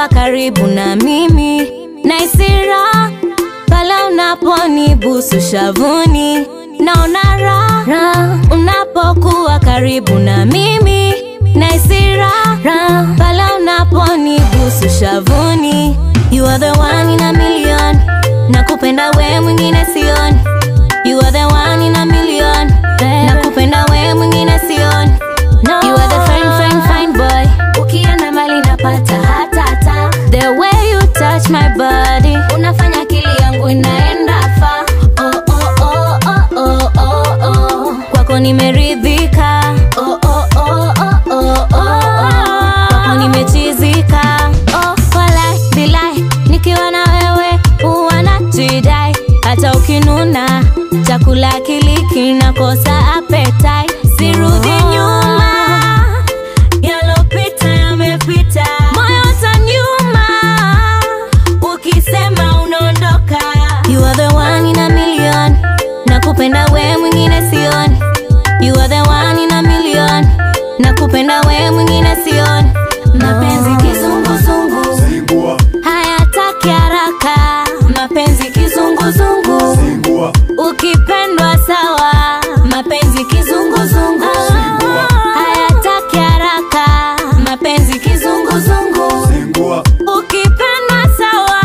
unapokuwa karibu na mimi naisira pale unaponibusu shavuni naona raha unapokuwa karibu na mimi naisira pale unaponibusu shavuni you are the one in a million nakupenda we mwingine sioni you are the one in a million nakupenda we mwingine sioni you are the fine fine fine boy ukienda mali napata hatata the way you touch my body unafanya akili yangu inaenda fa oh, oh, oh, oh, oh, oh, oh. kwako nimeridhika oh, oh, oh, oh, oh, oh, oh. kwako nimechizika oh, walai bilai nikiwa na wewe huwa najidai hata ukinuna chakula kiliki nakosa apetai sirudi nyuma yalopita yamepita moyo utanyuma ukisema unaondoka you are the one in a million nakupenda we mwingine sioni you are the one in a million nakupenda we mwingine sioni mapenzi kizunguzungu Zingua, hayataki haraka mapenzi kizunguzungu zingua, ukipendwa sawa mapenzi kizunguzungu hayataki haraka mapenzi kizunguzungu zingua, ukipendwa sawa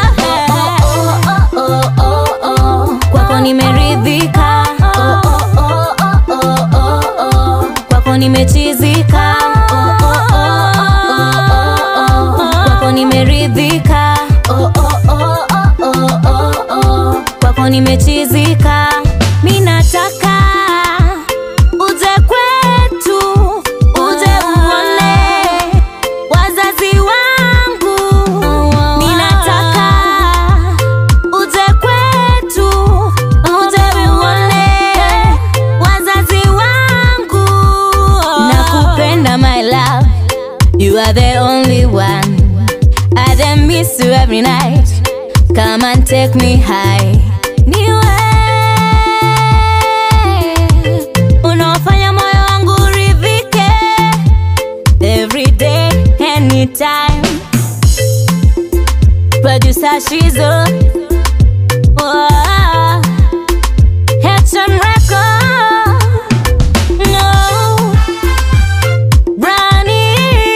kwako nimeridhika kwako nimechizika kwako nimeridhika kwako nimechizika mi nataka uje kwetu uje uone wazazi wangu mi nataka uje kwetu uje uone wazazi wangu nakupenda my love you are the only one I then miss you every night come and take me high niwe unaofanya moyo wangu uridhike every day anytime producer Shizo oh, Headson Record no Ronnie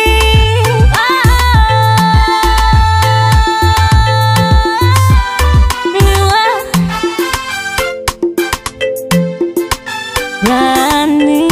oh, Ronnie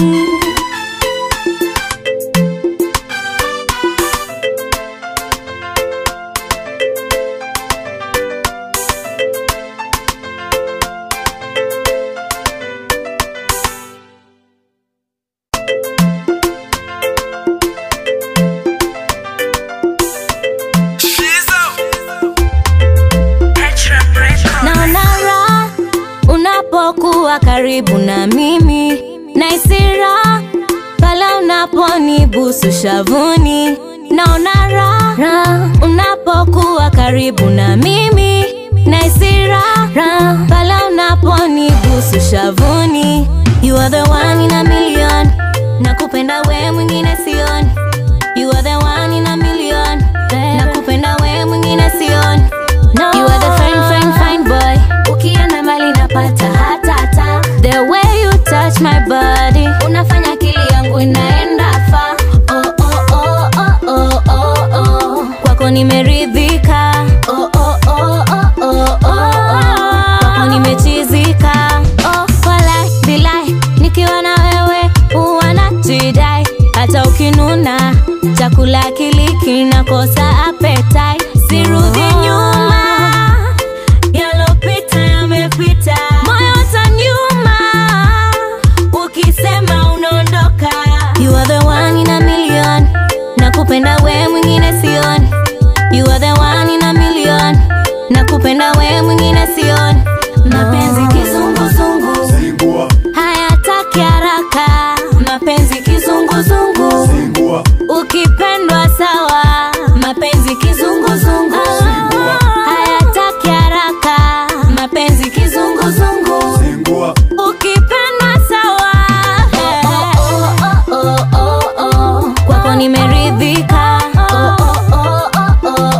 naona raha unapokuwa karibu na mimi naisira pale unaponibusu shavuni naona raha unapokuwa karibu na mimi naisira pale unaponibusu shavuni you are the one in a million nakupenda we mwingine sioni you are the one in a million nakupenda we mwingine sioni you are the fine fine fine boy ukienda mali napata hatata the way you touch my body unafanya akili yangu inaenda fa oh, oh, oh, oh, oh, oh, oh. kwako nimeridhika oh, oh, oh, oh, oh, oh, oh. kwako nimechizika oh, walai bilai nikiwa na wewe huwa najidai hata ukinuna chakula kiliki nakosa apetai sirudi nyuma yalopita yamepita moyo utanyuma ukisema unaondoka you are the one in a million nakupenda we mwingine sioni you are the one in a million nakupenda we mwingine sioni mapenzi kizunguzungu zingua, hayataki haraka mapenzi kizunguzungu zingua, ukipendwa sawa mapenzi kizunguzungu hayataki haraka mapenzi kizunguzungu zingua, ukipendwa sawa kwako nimeridhika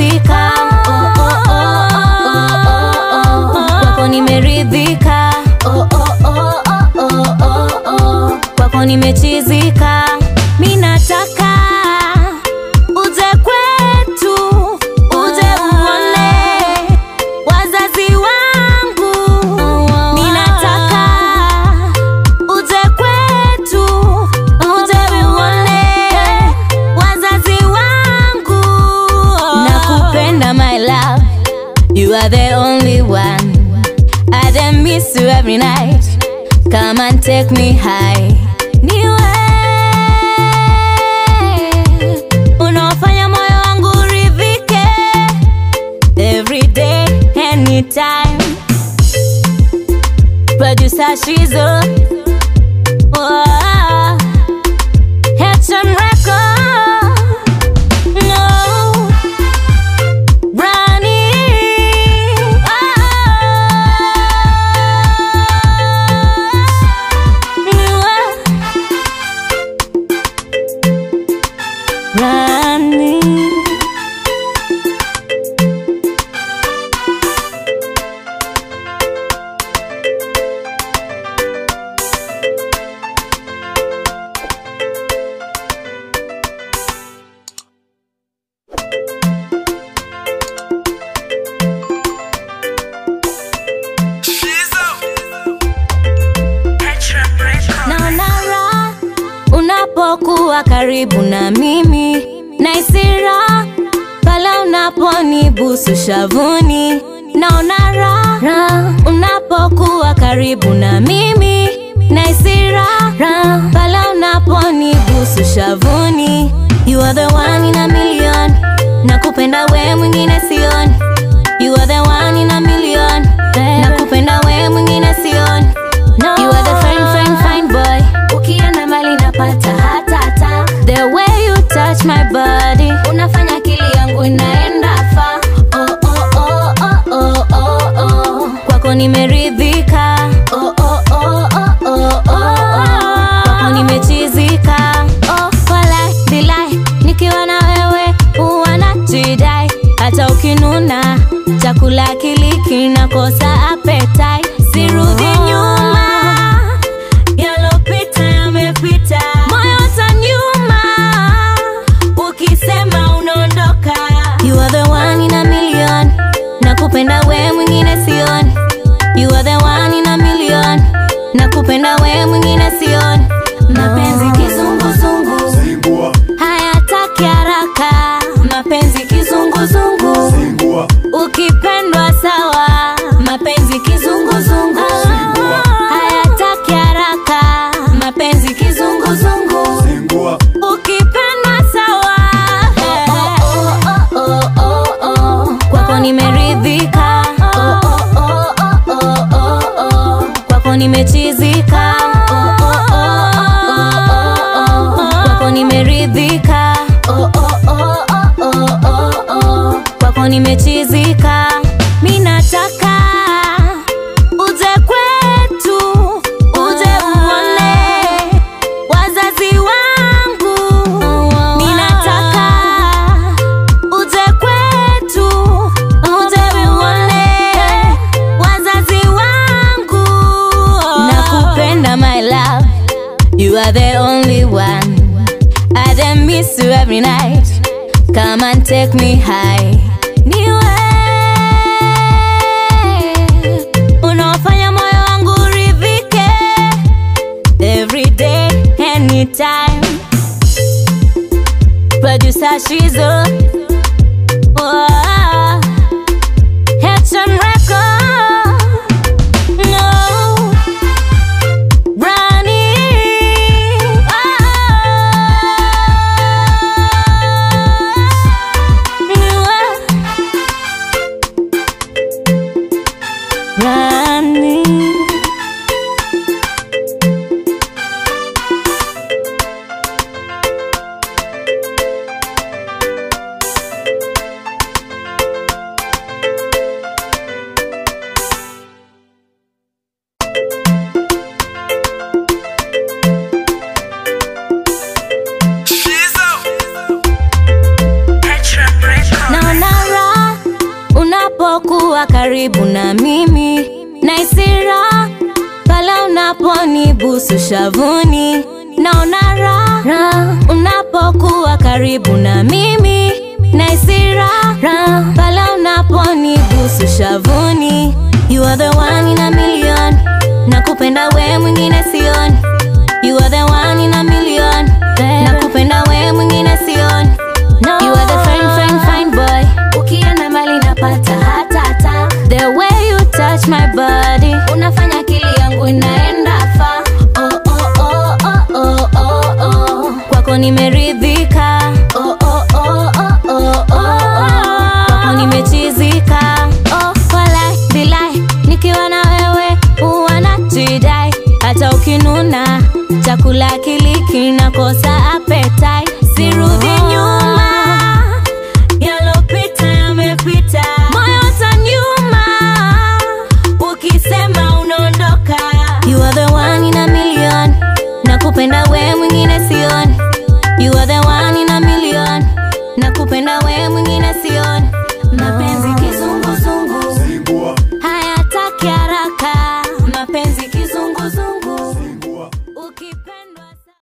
nimeridhika oh, oh, oh, oh, oh, oh, oh. kwako nimeridhika oh, oh, oh, oh, oh, oh, oh. kwako nimechizika mi nataka uje kwetu uje uone wazazi wangu mi nataka uje kwetu uje uone wazazi wangu nakupenda my love you are the only one I then miss you every night come and take me high niwe unaofanya moyo wangu uridhike every day anytime producer Shizo oh, Headson Record no Brani oh, Rani naona raha unapokuwa karibu na mimi naisi raha pale unaponibusu shavuni naona raha unapokuwa karibu na mimi naisi raha pale unaponibusu shavuni you are the one in a million nakupenda we mwingine sioni you are the one in a million nakupenda we mwingine sioni no. you are the fine, fine, fine boy ukienda mbali napata hata hata the way you touch my body unafanya akili yangu inaenda fa oh, oh, oh, oh, oh, oh, oh. kwako nimeridhika oh, oh, oh, oh, oh, oh, oh. kwako nimechizika oh, walai bilai nikiwa na wewe huwa najidai hata ukinuna chakula kiliki nakosa apetai sirudi nyuma yalopita yamepita moyo utanyuma ukisema unaondoka you are the one in a million nakupenda we mwingine sioni you are the one in a million nakupenda we mwingine sioni mapenzi kizunguzungu Zingua, hayataki haraka mapenzi kizunguzungu zingua, ukipendwa sawa mapenzi kizunguzungu hayataki haraka mapenzi kizunguzungu zingua, ukipendwa sawa kwako nimeridhika kwako nimechizika kwako nimeridhika kwako nimechizika mi nataka uje kwetu uje uone wazazi wangu mi nataka uje kwetu uje uone wazazi wangu nakupenda my love you are the only one I then miss you every night come and take me high niwe unaofanya moyo wangu uridhike every day anytime producer Shizo oh, Headson Record no Brani oh, unapokuwa karibu na mimi naisira pale unaponibusu shavuni naona raha unapokuwa karibu na mimi naisira pale unaponibusu shavuni you are the one in a million nakupenda we mwingine sioni you are the one in a million nakupenda we mwingine sioni you are the fine fine fine boy ukienda mali napata hatata the way you touch my body unafanya akili yangu inaenda fa oh, oh, oh, oh, oh, oh, oh. kwako nimeridhika oh, oh, oh, oh, oh, oh, oh. kwako nimechizika oh, walai bilai nikiwa na wewe huwa najidai hata ukinuna chakula kili kinakosa